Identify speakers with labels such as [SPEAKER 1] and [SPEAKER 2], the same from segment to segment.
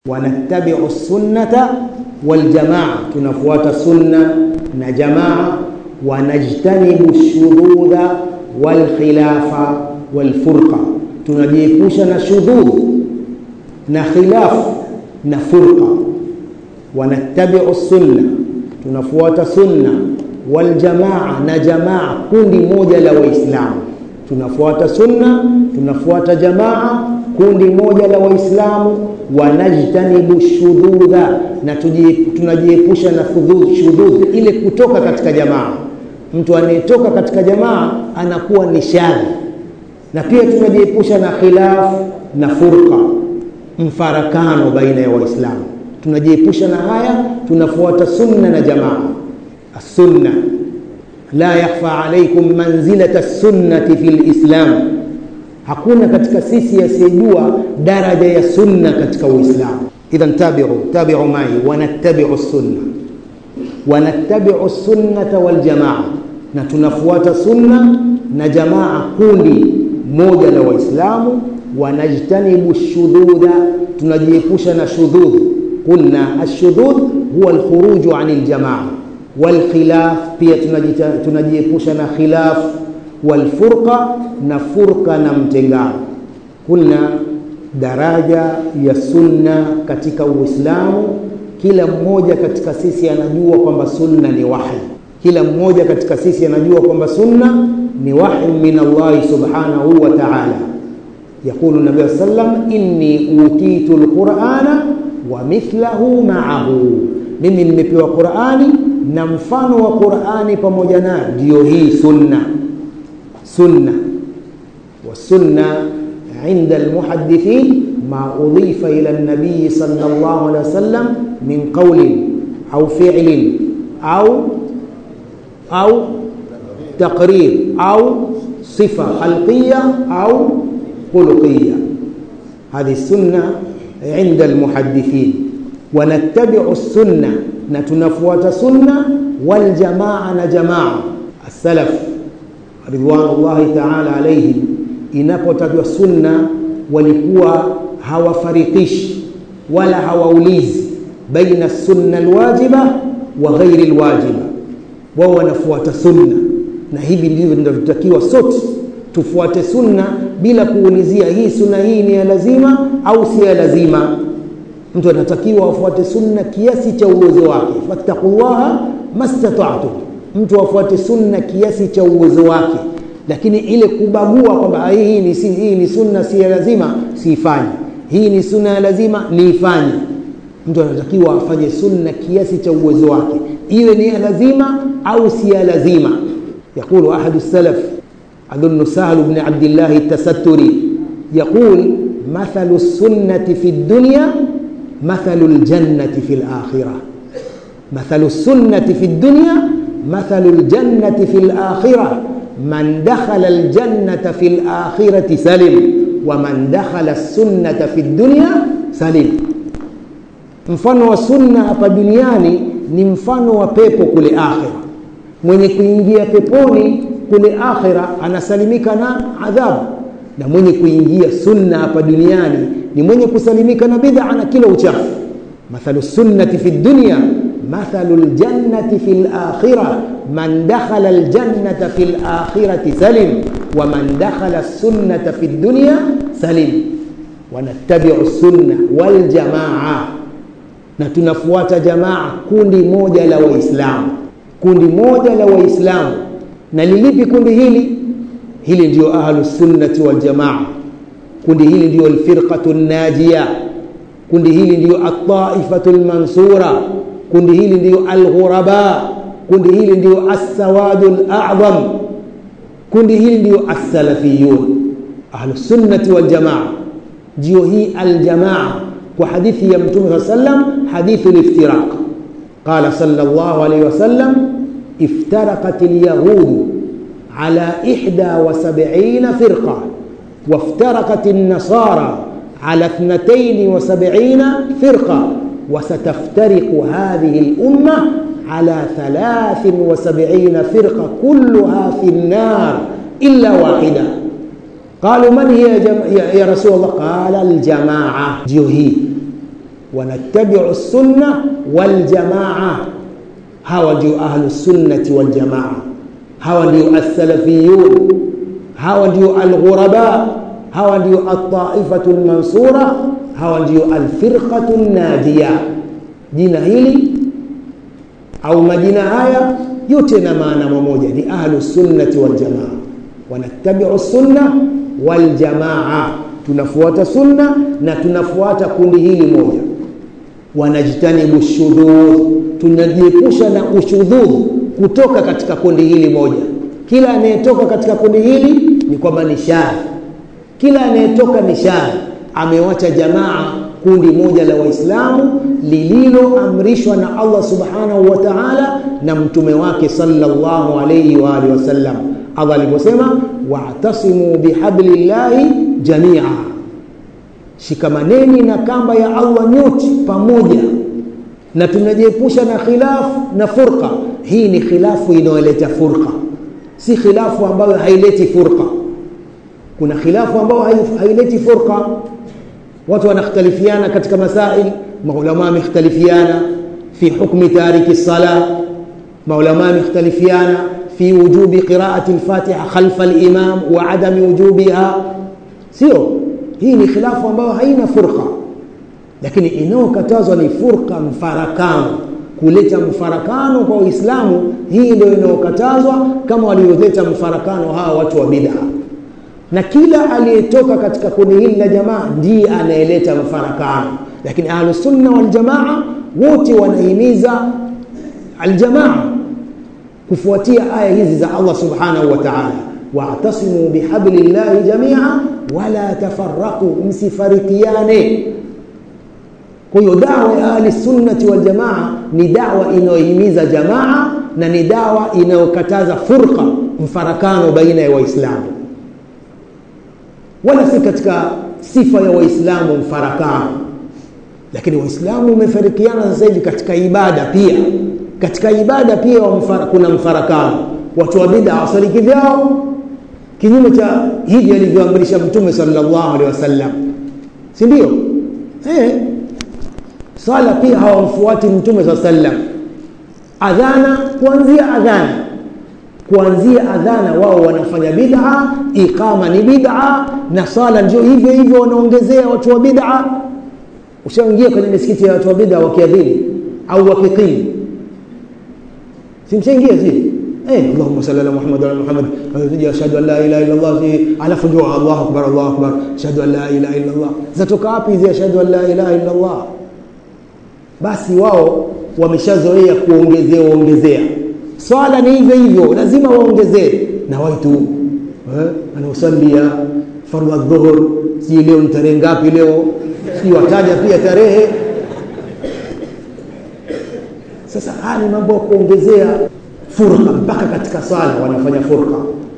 [SPEAKER 1] wanattabiu sunnata waljamaa, tunafuata sunna na jamaa. Wanajtanibu shududha walkhilafa walfurqa, tunajiepusha na shudhudh na khilaf na furqa. Wanattabiu sunna, tunafuata sunna waljamaa na jamaa, kundi moja la Waislamu. Tunafuata sunna, tunafuata jamaa, kundi moja la Waislamu. Wanajtanibu shududha, na tunajiepusha na shudhudh, ile kutoka katika jamaa. Mtu anayetoka katika jamaa anakuwa ni shadhi, na pia tunajiepusha na khilaf na furqa, mfarakano baina ya Waislamu. Tunajiepusha na haya, tunafuata sunna na jamaa. Sunna la yakhfa alaikum manzilata sunnati fi lislam, hakuna katika sisi asiyejua daraja ya sunna katika Uislamu. Idhan tabiu tabiu mai wanattabiu sunna wanattabiu sunnata waljamaa, na tunafuata sunna na jamaa, kundi moja la Waislamu. Wanajtanibu shududha, tunajiepusha na shudhudh. Qulna ashudhudh huwa alkhuruju ani ljamaa walkhilaf pia tunajiepusha na khilaf, walfurqa na furqa na mtengano. Kulna daraja ya sunna katika Uislamu, kila mmoja katika sisi anajua kwamba sunna ni wahi. Kila mmoja katika sisi anajua kwamba sunna ni wahi min Allahi subhanahu wa ta'ala. Yaqulu Nabii sallam, inni utitu lqurana wa mithlahu ma'ahu, mimi nimepewa Qurani na mfano wa Qur'ani pamoja nayo, ndiyo hii sunna. Sunna wa sunna inda almuhaddithin ma udhifa ila an-nabiy sallallahu alayhi wasallam min qawlin au fi'lin au au taqrir au sifa khalqiyya au khuluqiyya. Hadhi sunna inda almuhaddithin wa nattabi'u sunna na tunafuata sunna waljamaa na jamaa as-salaf ridwanullahi ta'ala alayhim. Inapotajwa sunna, walikuwa hawafarikishi wala hawaulizi baina sunna alwajiba wa ghairi alwajiba, wao wanafuata sunna, na hivi ndivyo tunavyotakiwa sote tufuate sunna bila kuulizia hii sunna hii ni ya lazima au si ya lazima. Mtu anatakiwa afuate sunna kiasi cha uwezo wake, fattaqullaha mastata'tum. Mtu afuate sunna kiasi cha uwezo wake, lakini ile kubagua kwamba hii ni, si, hii ni sunna si ya lazima siifanye, hii ni sunna ya lazima niifanye. Mtu anatakiwa afanye sunna kiasi cha uwezo wake, iwe ni ya lazima au si ya lazima. Yaqulu ahadu salaf adhunnu Sahlu bni Abdillahi Tasatturi yaqul mathalu sunnati fi dunya mathalu ljannati fi lakhira, mathalu sunnati fi dunya mathalu ljannati fi lakhira, man dakhala ljannata fi lakhirati salim wa man dakhala sunnata fi dunya salim. Mfano wa sunna hapa duniani ni mfano wa pepo kule akhira. Mwenye kuingia peponi kule akhira anasalimika na adhabu, na mwenye kuingia sunna hapa duniani ni mwenye kusalimika na bid'a na kila uchafu. Mathalu sunnati fi dunya mathalu ljannati fi lakhira man dakhala aljannata fi lakhirati salim wa man dakhala sunnata fi dunya salim. Wanattabiu sunna waljamaa, na tunafuata jamaa, kundi moja la Waislamu, kundi moja la Waislamu. Na lilipi kundi hili? Hili ndio ahlu sunnati waljamaa kundi hili ndio alfirqatu najia, kundi hili ndio ataifatu almansura, kundi hili ndio alghuraba, kundi hili ndio assawadu alazam, kundi hili ndio assalafiyun. Ahlu sunnati wal jamaa ndio hii aljamaa, kwa hadithi ya Mtume saa sallam, hadithu liftiraq. Qala sallallahu alayhi wasallam, iftaraqat alyahudu ala ihda wa sab'ina firqa وافترقت النصارى على اثنتين وسبعين فرقة وستفترق هذه الأمة على ثلاث وسبعين فرقة كلها في النار إلا واحدة قالوا من هي يا, يا رسول الله قال الجماعة جوهي wanattabiu sunna waljamaa hawa ndio ahlu sunnati waljamaa hawa ndio alsalafiyun hawa ndio alghuraba hawa ndio altaifatu lmansura hawa ndio alfirqatu najiya jina hili au majina haya yote na maana mamoja ni ahlu sunnati waljamaa wanattabiu sunna waljamaa tunafuata sunna na tunafuata kundi hili moja wanajtanibu shudhudh tunajiepusha na ushudhudh kutoka katika kundi hili moja kila anayetoka katika kundi hili ni kwamba ni shadh kila anayetoka ni shadh amewacha jamaa kundi moja la waislamu lililoamrishwa na allah subhanahu wa taala na mtume wake salllahu alaihi waalihi wasallam allah aliposema wa'tasimu bihablillahi jamia shikamaneni na kamba ya allah nyote pamoja na tunajiepusha na khilafu na furqa hii ni khilafu inayoleta furqa si khilafu ambayo haileti furqa kuna khilafu ambayo haileti furqa watu wanakhtalifiana katika masail maulama wamekhtalifiana fi hukmi tariki sala maulama wamekhtalifiana fi wujubi qiraati lfatiha khalfa limam wa adami wujubiha sio hii ni khilafu ambayo haina furqa lakini inayokatazwa ni furqa mfarakano kuleta mfarakano kwa uislamu hii ndio inayokatazwa kama walioleta mfarakano hawa watu wa bid'a na kila aliyetoka katika kundi hili la jamaa ndiye anayeleta mfarakano lakini ahlusunna waljamaa wote wanahimiza aljamaa kufuatia aya hizi za allah subhanahu wa taala wa'tasimu bihablillahi jamia wala tafarraqu msifarikiane kwa hiyo dawa ya ahli sunnati wal jamaa ni dawa inayohimiza jamaa na ni dawa inayokataza furqa mfarakano baina ya waislamu wala si katika sifa ya waislamu mfarakano lakini waislamu wamefarikiana sasa hivi katika ibada pia katika ibada pia mfara, kuna mfarakano watu wa bid'a wasaliki vyao kinyume cha hivi alivyoamrisha mtume sallallahu alaihi wasallam si ndio eh swala pia hawamfuati mtume saa sallam adhana kuanzia adhana kuanzia adhana wao wanafanya bid'a iqama ni bid'a na swala ndio hivyo hivyo wanaongezea watu wa bid'a ushaingia kwenye misikiti ya watu wa bid'a wakiadhini au wakiqimu simshaingia si eh Allahumma salli ala Muhammad wa ala Muhammad ashhadu an la ilaha illa Allah alafu ndio Allahu akbar Allahu akbar ashhadu an la ilaha illa Allah zatoka wapi hizi ashhadu an la ilaha illa Allah basi wao wameshazoea kuongezea ongezea swala ni hivyo hivyo lazima waongezee na waitu eh, anaosalia fardhu dhuhur si leo ni tarehe ngapi leo si wataja pia tarehe sasa haya ni mambo ya kuongezea furqa mpaka katika swala wanafanya furqa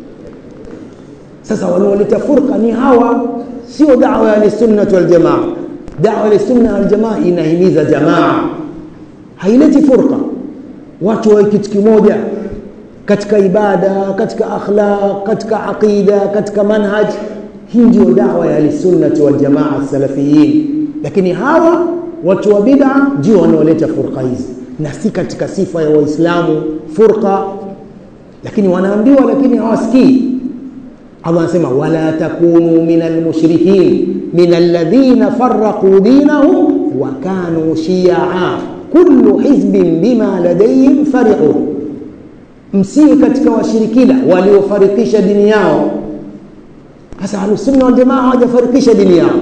[SPEAKER 1] sasa wanaoleta furqa ni hawa sio dawa ya sunnah wal jamaa dawa ya sunna wal jamaa inahimiza jamaa haileti furqa watu wawe kitu kimoja katika ibada katika akhlaq katika aqida katika manhaj hii ndio dawa ya sunnati wal jamaa salafiyin lakini hawa watu wa bid'a ndio wanaoleta furqa hizi na si katika sifa ya waislamu furqa lakini wanaambiwa lakini hawasikii Allah anasema wala takunu min almushrikin min alladhina farraqu dinahum wa kanu shi'a kullu hizbin bima ladayhim farihun msiwe katika washirikina waliofarikisha dini yao hasa ahlusunna waljamaa hawajafarikisha dini yao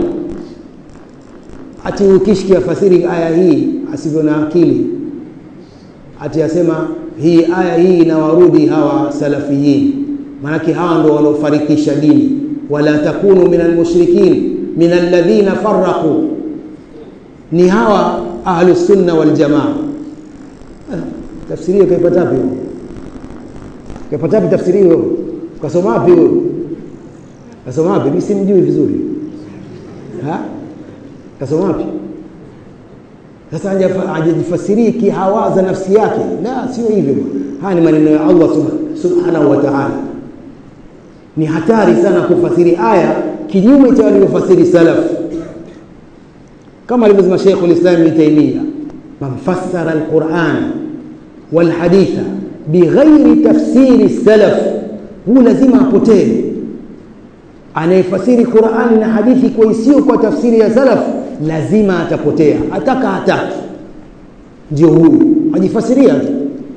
[SPEAKER 1] ati ukishki afasiri aya hii asivyo na akili ati asema hii aya hii inawarudi hawa salafiyin maanake hawa ndo wanaofarikisha dini wala takunu min almushrikin min alladhina farraqu ni hawa ahlu sunna wal jamaa tafsiri hiyo kaipata wapi kaipata wapi tafsiri hiyo kasoma wapi huyo kasoma wapi mimi simjui vizuri ha kasoma wapi sasa hajajifasirii kihawaza nafsi yake la sio hivyo haya ni maneno ya Allah subhanahu wa ta'ala ni hatari sana kufasiri aya kinyume cha walivyofasiri salaf kama alivyosema Sheikh al-Islam Ibn Taymiyyah man fassara al-Qur'an wal haditha bighairi tafsiri salaf huu lazima apotee anayefasiri Qur'ani na hadithi kwa isiyo kwa tafsiri ya salaf lazima atapotea ataka hataki ndio huyu ajifasiria tu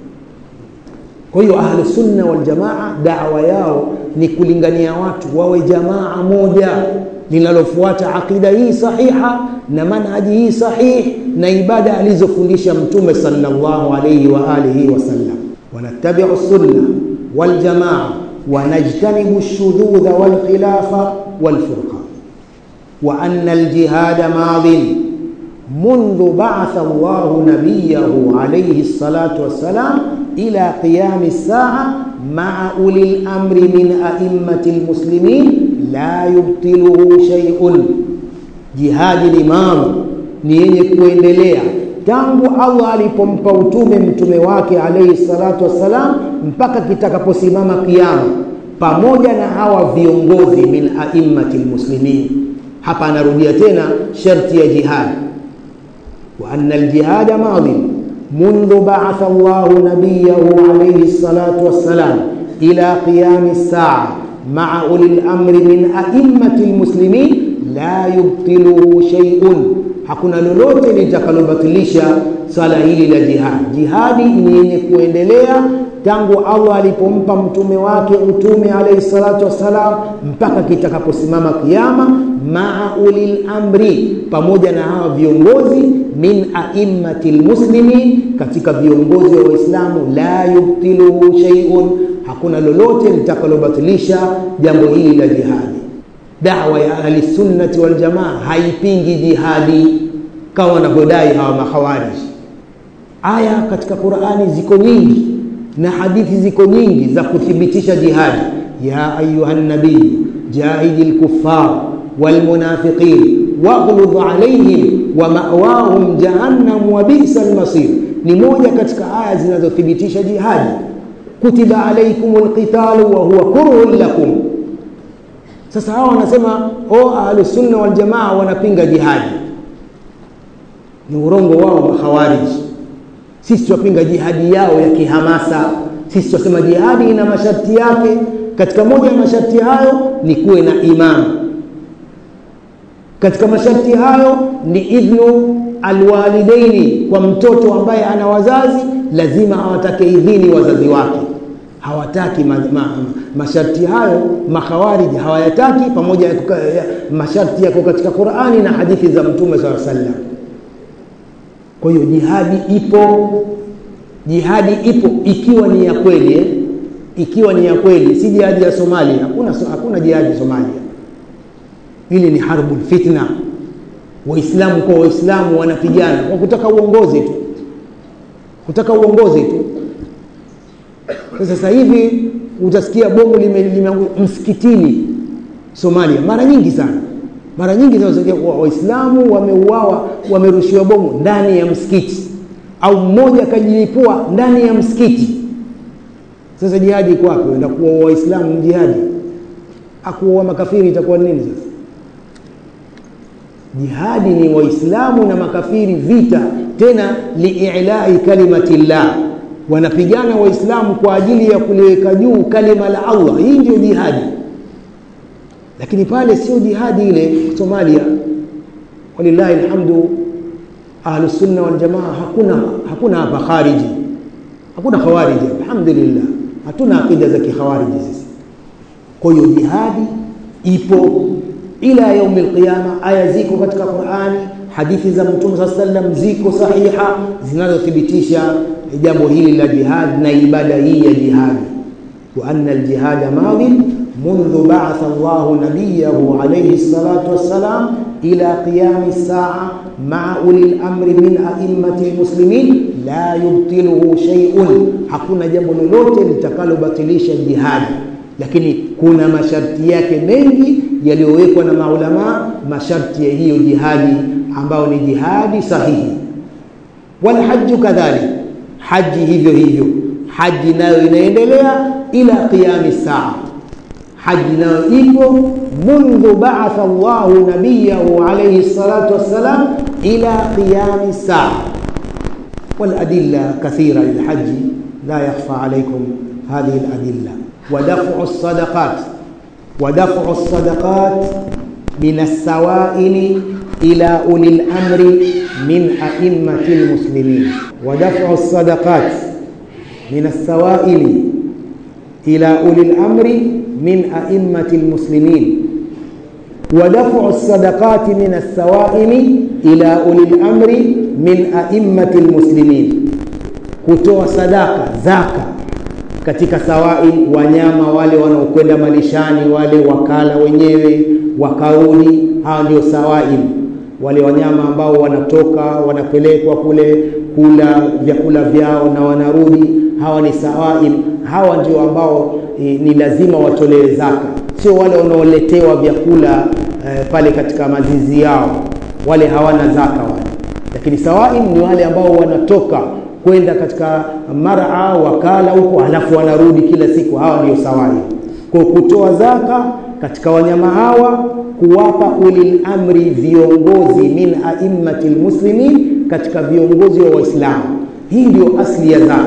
[SPEAKER 1] kwa hiyo ahlu sunna wal jamaa da'wa yao ni kulingania watu wawe jamaa moja linalofuata aqida hii sahiha na manhaji hii sahihi na ibada alizofundisha mtume sallallahu alayhi wa alihi wasallam wanattabi'u sunna wal jamaa ونجتنب الشذوذ والخلاف والفرقة وأن الجهاد ماض منذ بعث الله نبيه عليه الصلاة والسلام إلى قيام الساعة مع أولي الأمر من أئمة المسلمين لا يبطله شيء جهاد الإمام نيني kuendelea tangu Allah alipompa utume mtume wake alayhi salatu wassalam mpaka kitakaposimama kiyama pamoja na hawa viongozi min aimmati lmuslimin hapa anarudia tena sharti ya jihad wa anna aljihada madin منذ بعث الله نبيه عليه الصلاة والسلام إلى قيام الساعة مع أولي الأمر من أئمة المسلمين لا يبطله شيء hakuna lolote litakalobatilisha swala hili la jihadi. Jihadi ni yenye kuendelea tangu Allah alipompa mtume wake utume alayhi salatu wassalam mpaka kitakaposimama kiyama, maa ulil amri, pamoja na hawa viongozi min aimmati lmuslimin, katika viongozi wa Waislamu, la yubtiluhu shay'un, hakuna lolote litakalobatilisha jambo hili la jihadi dawa ya ahli sunnati wal jamaa haipingi jihadi kama wanavyodai hawa makhawarij. Aya katika Qur'ani ziko nyingi na hadithi ziko nyingi za kuthibitisha jihadi. ya ayuha nabiy jahidil kuffar wal munafiqin waghludh alayhim wa ma'wahum jahannam wa bi'sal masir, ni moja katika aya zinazothibitisha jihadi. kutiba alaykumul qitalu wa huwa kurhun lakum sasa hawa wanasema o ahlusunna waljamaa wanapinga jihadi, ni urongo wao makhawariji. Sisi twapinga jihadi yao ya kihamasa. Sisi twasema jihadi ina masharti yake. Katika moja ya masharti hayo ni kuwe na imamu. Katika masharti hayo ni idhnu alwalidaini, kwa mtoto ambaye ana wazazi lazima awatake idhini wazazi wake hawataki ma, ma, masharti hayo makhawariji hawayataki, pamoja ya masharti yako katika Qur'ani na hadithi za Mtume SAW sallam. Kwa hiyo jihadi ipo, jihadi ipo ikiwa ni ya kweli eh? ikiwa ni ya kweli, si jihadi ya Somalia. Hakuna, hakuna jihadi Somalia. Hili ni harbul fitna. Waislamu kwa Waislamu wanapigana kwa kutaka uongozi tu, kutaka uongozi tu. Sasa hivi utasikia bomu limeanguka lime msikitini Somalia, mara nyingi sana, mara nyingi sana Waislamu wameuawa, wamerushiwa bomu ndani ya msikiti, au mmoja akajilipua ndani ya msikiti. Sasa jihadi iko wapi? Enda kuwaua Waislamu jihadi? Akuwaua makafiri itakuwa nini sasa? Jihadi ni Waislamu na makafiri, vita tena liilai kalimati llah wanapigana waislamu kwa ajili ya kuliweka juu kalima la Allah. Hii ndio jihadi, lakini pale sio jihadi ile Somalia. Walillahi alhamdu, ahlusunna waljamaa, hakuna hakuna hapa khariji, hakuna khawariji, alhamdulillah, hatuna akida za kikhawariji sisi. Kwa hiyo jihadi ipo ila yaumi alqiyama. Aya ziko katika Qur'ani, hadithi za Mtume saa sallam ziko sahiha zinazothibitisha jambo hili la jihad na ibada hii ya jihadi. wa anna aljihada madin mundhu ba'atha Allahu nabiyahu alayhi salatu wassalam ila qiyami saa maa uli lamri min aimmati lmuslimin la yubtiluhu shay'un, hakuna jambo lolote litakalobatilisha jihadi, lakini kuna masharti yake mengi yaliyowekwa na maulamaa, masharti ya hiyo jihadi ambayo ni jihadi sahihi. Walhaju kadhalik haji hivyo hivyo, haji nayo inaendelea ila qiyami saa. Haji nayo ipo mundhu ba'atha Allahu nabiyahu alayhi salatu wassalam, إلى قيام الساعة والأدلة كثيرة للحج لا يخفى عليكم هذه الأدلة ودفع الصدقات ودفع الصدقات من السوائل إلى أولي الأمر من أئمة المسلمين ودفع الصدقات من السوائل إلى أولي الأمر من أئمة المسلمين ودفع الصدقات من السوائل إلى أولي الأمر من أئمة المسلمين kutoa sadaka zaka katika sawai wanyama wale wanaokwenda malishani wale wakala wenyewe wakarudi hawa ndio sawail wale wanyama ambao wanatoka wanapelekwa kule kula vyakula vyao na wanarudi hawa ni sawail hawa ndio ambao e, ni lazima watolewe zaka sio wale wanaoletewa vyakula e, pale katika mazizi yao wale hawana zaka wale lakini sawail ni wale ambao wanatoka kwenda katika mara wakala huko halafu wanarudi kila siku hawa ndio sawail kwa kutoa zaka katika wanyama hawa kuwapa ulil amri viongozi min aimmati lmuslimin katika viongozi wa waislamu hii ndio asli ya zaka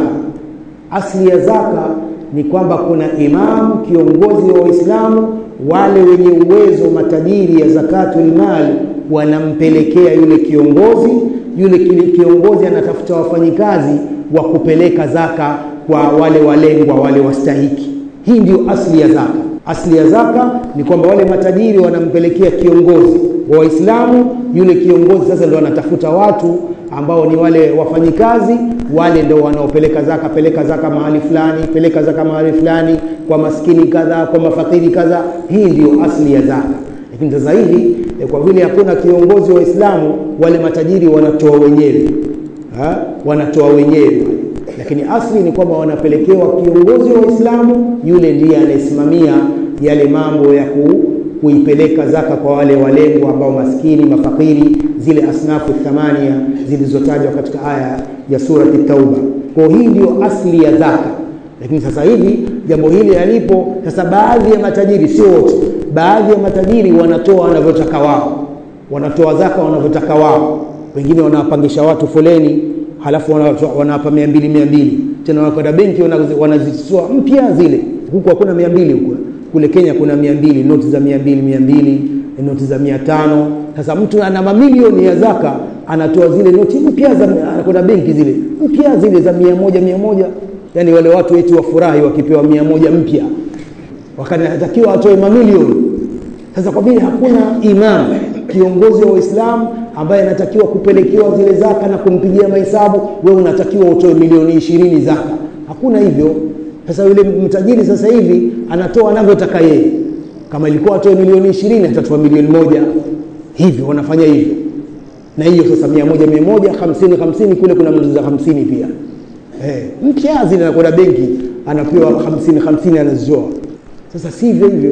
[SPEAKER 1] asli ya zaka ni kwamba kuna imamu kiongozi wa waislamu wale wenye uwezo matajiri ya zakatul mali wanampelekea yule kiongozi yule kiongozi anatafuta wafanyikazi wa kupeleka zaka kwa wale walengwa wale wastahiki hii ndio asli ya zaka asli ya zaka ni kwamba wale matajiri wanampelekea kiongozi wa waislamu yule kiongozi sasa ndo anatafuta watu ambao ni wale wafanyikazi wale ndo wanaopeleka zaka peleka zaka mahali fulani peleka zaka mahali fulani kwa maskini kadhaa kwa mafakiri kadhaa hii ndio asli ya zaka lakini sasa hivi kwa vile hakuna kiongozi wa Uislamu wale matajiri wanatoa wenyewe ha? wanatoa wenyewe lakini asli ni kwamba wanapelekewa kiongozi wa Uislamu yule ndiye anayesimamia yale mambo ya ku, kuipeleka zaka kwa wale walengwa ambao maskini mafakiri zile asnafu thamania zilizotajwa katika aya ya surati tauba kwa hii ndio asli ya zaka lakini sasa hivi jambo hili alipo sasa baadhi ya matajiri sio wote baadhi ya matajiri wanatoa wanavyotaka wao wanatoa zaka wanavyotaka wao wengine wanawapangisha watu foleni halafu wanawapa mia mbili mia mbili tena wanakwenda benki wanazitoa mpya zile huku hakuna mia mbili huku kule kenya kuna mia mbili noti za mia mbili mia mbili noti za mia tano sasa mtu ana mamilioni ya zaka anatoa zile noti mpya anakwenda benki zile mpya zile za mia moja mia moja yaani wale watu wetu wafurahi wakipewa mia moja mpya wakanatakiwa atoe mamilioni sasa kwa vile hakuna imam kiongozi wa Uislamu ambaye anatakiwa kupelekewa zile zaka na kumpigia mahesabu, wewe unatakiwa utoe milioni ishirini zaka. Hakuna hivyo. Sasa yule mtajiri sasa hivi anatoa anavyotaka yeye. Kama ilikuwa atoe milioni ishirini atatoa milioni moja, hivyo wanafanya hivyo. Na hiyo sasa mia moja mia moja hamsini hamsini, kule kuna mtu za hamsini pia eh, mpya zile anakwenda benki anapewa hamsini hamsini anazitoa. Sasa sivyo hivyo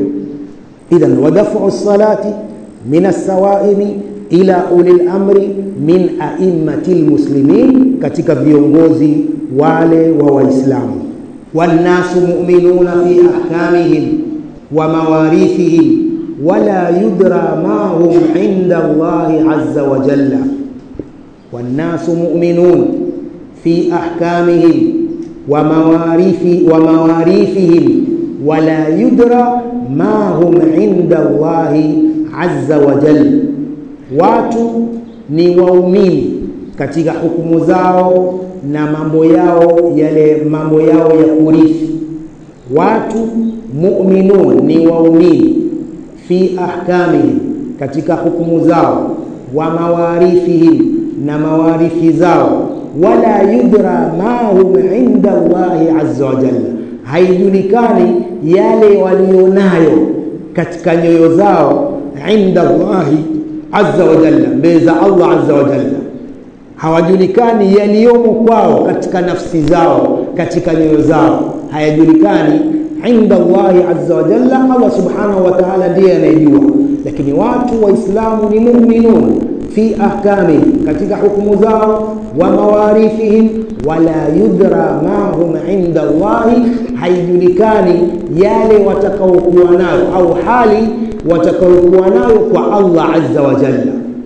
[SPEAKER 1] idhan wadafu salati min alsawaimi ila uli lamri min aimmati lmuslimin, katika viongozi wale wa Waislamu. Wannasu muminuna fi ahkamihim wa mawarithihim wala yudra ma hum inda Allahi azza wa jalla. Wannasu muminun fi ahkamihim wa mawarithi wa mawarithihim wala yudra ma hum inda Allahi azza wa jalla, watu ni waumini katika hukumu zao na mambo yao yale mambo yao ya kurithi. Watu mu'minun ni waumini fi ahkamihim, katika hukumu zao, wa mawarithihim, na mawarithi zao, wala yudra ma hum inda Allahi azza wa jalla, haijulikani yale walionayo katika nyoyo zao inda Allahi azza wa jalla, mbele za Allah azza wa jalla, hawajulikani yaliyomo kwao katika nafsi zao, katika nyoyo zao, hayajulikani inda Allahi azza wa jalla. Allah subhanahu wa ta'ala ndiye anayejua, lakini watu Waislamu ni mu'minun fi ahkami, katika hukumu zao, wa mawarithihim, wala yudra ma hum inda Allahi, haijulikani yale watakaokuwa nayo au hali watakaokuwa nayo kwa Allah azza wa jalla.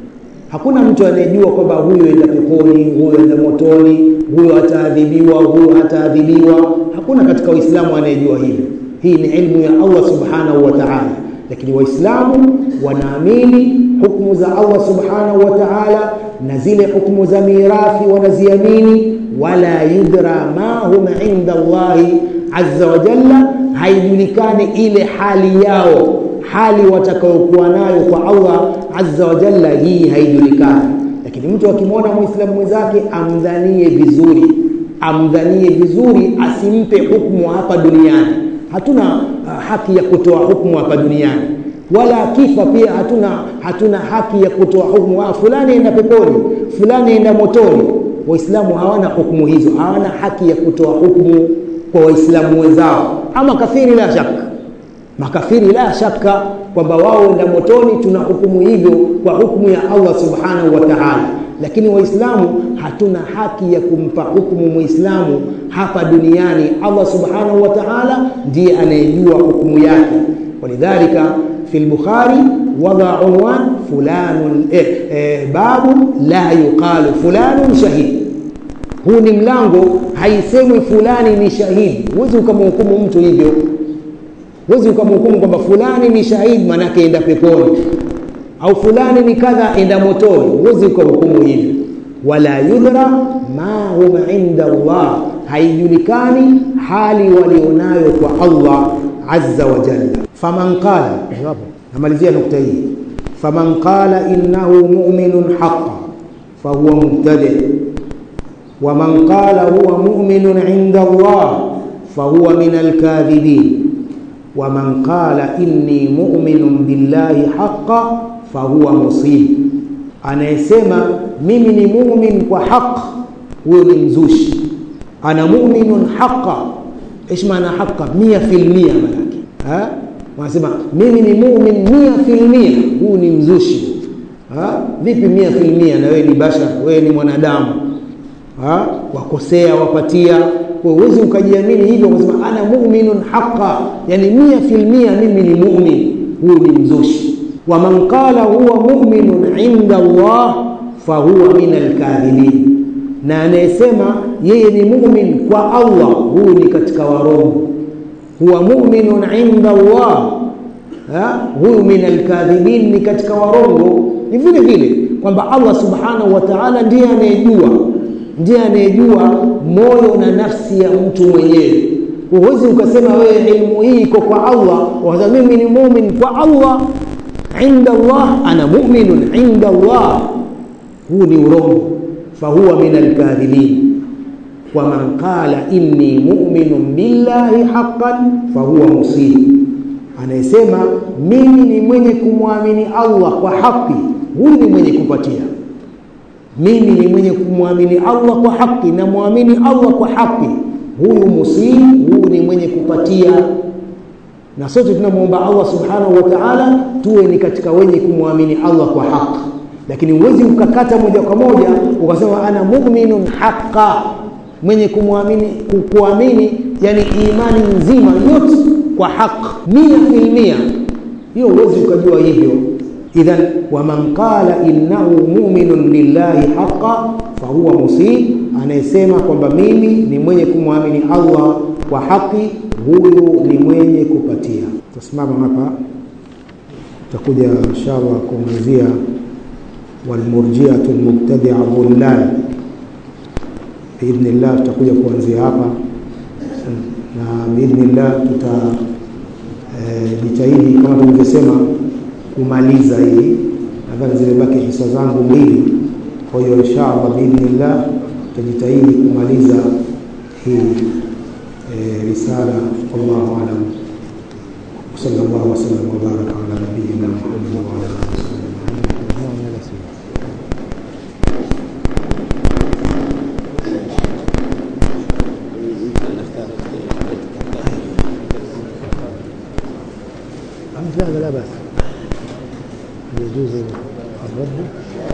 [SPEAKER 1] Hakuna mtu anayejua kwamba huyu enda peponi, huyu enda motoni, huyu ataadhibiwa, huyu hataadhibiwa. Hakuna katika Uislamu anayejua hivyo. Hii ni ilmu ya Allah subhanahu wa ta'ala, lakini Waislamu wanaamini hukumu za Allah subhanahu wa ta'ala na zile hukumu za mirathi wanaziamini, wala yudra ma hum inda Allahi azza wa jalla, haijulikani ile hali yao hali watakayokuwa nayo kwa Allah azza wa jalla, hii haijulikani. Lakini mtu akimwona muislamu mwenzake amdhanie vizuri, amdhanie vizuri, asimpe hukumu hapa duniani. Hatuna uh, haki ya kutoa hukumu hapa duniani, wala akifa pia hatuna, hatuna haki ya kutoa hukumu ah, fulani enda peponi, fulani enda motoni. Waislamu hawana hukumu hizo, hawana haki ya kutoa hukumu kwa waislamu wenzao. Ama kafiri, la shaka makafiri la shaka kwamba wao enda motoni, tuna hukumu hivyo kwa hukumu ya Allah subhanahu wa ta'ala. Lakini waislamu hatuna haki ya kumpa hukumu muislamu hapa duniani. Allah subhanahu wa ta'ala ndiye anayejua hukumu yake. Walidhalika fi al-Bukhari wada unwan fulanun eh, eh, babu la yuqalu fulanun shahid. Huu ni mlango, haisemwi fulani ni shahidi. Huwezi ukamhukumu mtu hivyo huwezi ukamhukumu kwamba fulani ni shahidi manake enda peponi au fulani ni kadha enda motoni. Huwezi ukahukumu hivyo. Wala yudra ma hum inda Allah, haijulikani hali walionayo kwa Allah azza wa jalla. Faman qala, namalizia nukta hii, faman qala innahu mu'minun haqqan fahuwa mubtadi wa man qala huwa mu'minun inda Allah fahuwa min alkadhibin waman qala inni mu'minun billahi haqqa fahuwa musib, anayesema mimi ni mumin kwa haq, huyo ni mzushi. Ana muminun haqqa, ish maana haqqa? Mia fil mia, manake wanasema mimi ni mumin mia fil mia, huyu ni mzushi. Ha? Vipi mia fil mia? Na wewe ni bashar, wewe ni mwanadamu ha? wakosea wapatia huwezi ukajiamini hivyo ukasema ana muminun haqa, yani mia fil mia mimi ni mumin. Huyu ni mzushi. wa man qala huwa muminun inda Allah fahuwa min alkadhibin, na anayesema yeye ni mumin kwa Allah, huyu ni katika warongo. huwa muminun inda Allah, huyu min alkadhibin, ni katika warongo. Ni vile vile kwamba Allah subhanahu wa ta'ala ndiye anayejua ndiye anayejua moyo na nafsi ya mtu mwenyewe. Huwezi ukasema wewe ilmu hii iko kwa Allah, wakasema mimi ni mumin kwa Allah, inda Allah ana muminun inda Allah. Huu ni urongo, fahuwa min alkadhibin. Wa man qala inni muminun billahi haqqan fahuwa musib, anayesema mimi ni mwenye kumwamini Allah kwa haki, huyu ni mwenye kupatia mimi ni mwenye kumwamini Allah kwa haki na mwamini Allah kwa haki, huyu musii, huyu ni mwenye kupatia. Na sote tunamwomba Allah subhanahu wa ta'ala tuwe ni katika wenye kumwamini Allah kwa haki, lakini huwezi ukakata moja kwa moja ukasema ana mu'minun haqqa, mwenye kumwamini kuamini, yani imani nzima yote kwa haki mia fil mia, hiyo huwezi ukajua hivyo. Idhan, waman qala innahu muminun billahi haqa fahuwa musib, anayesema kwamba mimi ni mwenye kumwamini Allah kwa haki, huyu ni mwenye kupatia. Tutasimama hapa, tutakuja inshallah kuangazia walmurjiatu lmubtadia dhullal biidhnillah. Tutakuja kuanzia hapa na biidhnillah tutajitahidi e, kama tulivyosema kumaliza hii, nadhani zimebaki hisa zangu mbili. Kwa hiyo inshallah biidhnillah tutajitahidi kumaliza hii e, risala. Wallahu alam, sallallahu wasallam wabaraka ala nabiyina Muhammad wa ala alihi لا لا بأس يجوز الرد